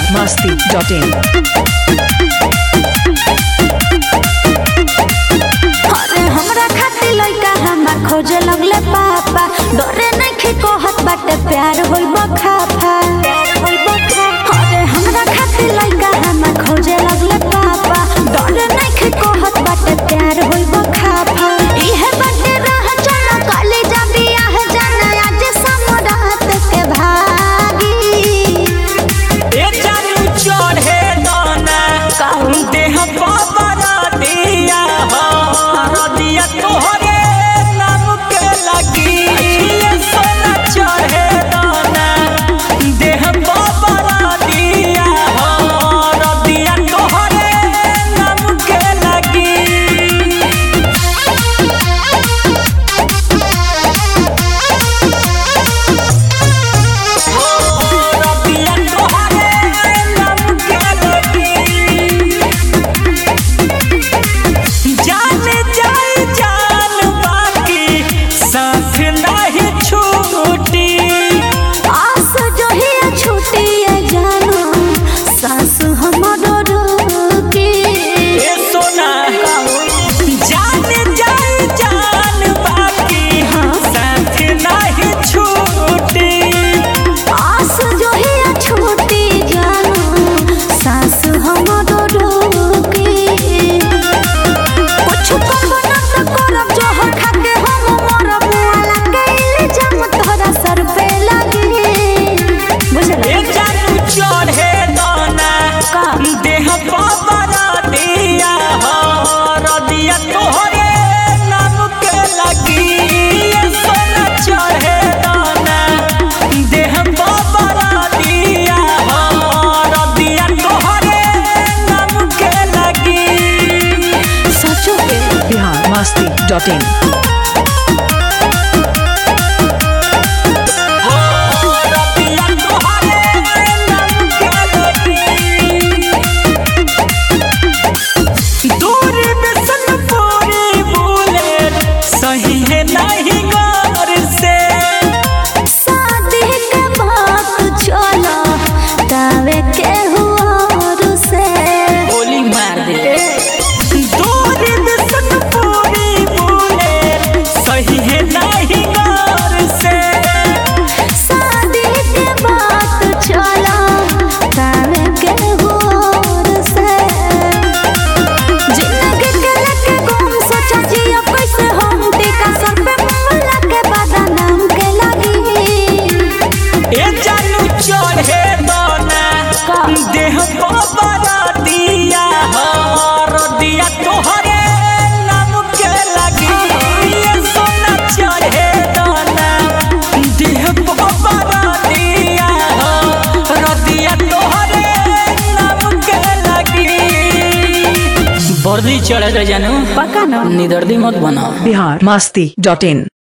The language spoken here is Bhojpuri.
masti.in. अरे हमरा खातिर लइका हमार खोजे लगले पापा डरे नइखे कहत बाटे प्यार होइब खाफा अरे हमरा खातिर लइका हमार खोजे लगले पापा डरे नइखे कहत बाटे प्यार होइब खाफा इहे बाटे रह चल काली जा बियाह जाना आज समरात के भागी ए चारू चढ़े दाना देह बाबरा दिया हो दिया तोहरे नाम के लगी ये सोना चढ़े दाना देह बाबरा दिया हो दिया तोहरे नाम के लगी रबिया तोहरे नाम के लगी जान जाए जान बाकी साथ नहीं छूटी आस जो ही छूटी जानो सासु हमरो रोके ए सोना जान जाए जान बाकी साथ नहीं छूटी आस जो ही छूटी जानो सासु हमरो रोके कुछ करबो न त करब जो हो खाके हम मरब वाला कैले जम तोरा सर पे लगे बुझला ए जानू चढ़े दाना देह बाबरा दिया हो रदिया तोहरे नाम के लगी ए सोना चढ़े दाना देह बाबरा दिया हो रदिया तोहरे नाम के लगी सचो के Bihar masti.in. रदिया तोहरे नाम के लगी दूर बिसन पूरी बोले सही है नहीं गौर से शादी के बात चला तावे के हुआ से गोली मार दे दूर बिसन पूरी बोले सही है नहीं गौर से शादी के बात चला तावे के हुआ से जिंदगी के लेके गुम सोचा जिया कैसे हम टीका सर पे मुल्ला के बदनाम के लगी ए जानू चढ़े दाना देह बाबरा दिया हर दिया तोहरे नाम के लगी ये सोना चढ़े दाना देह बाबरा दिया हर दिया तोहरे नाम के लगी बर्दी चढ़े जानू पका ना निदर्दी मत बना Bihar masti.in.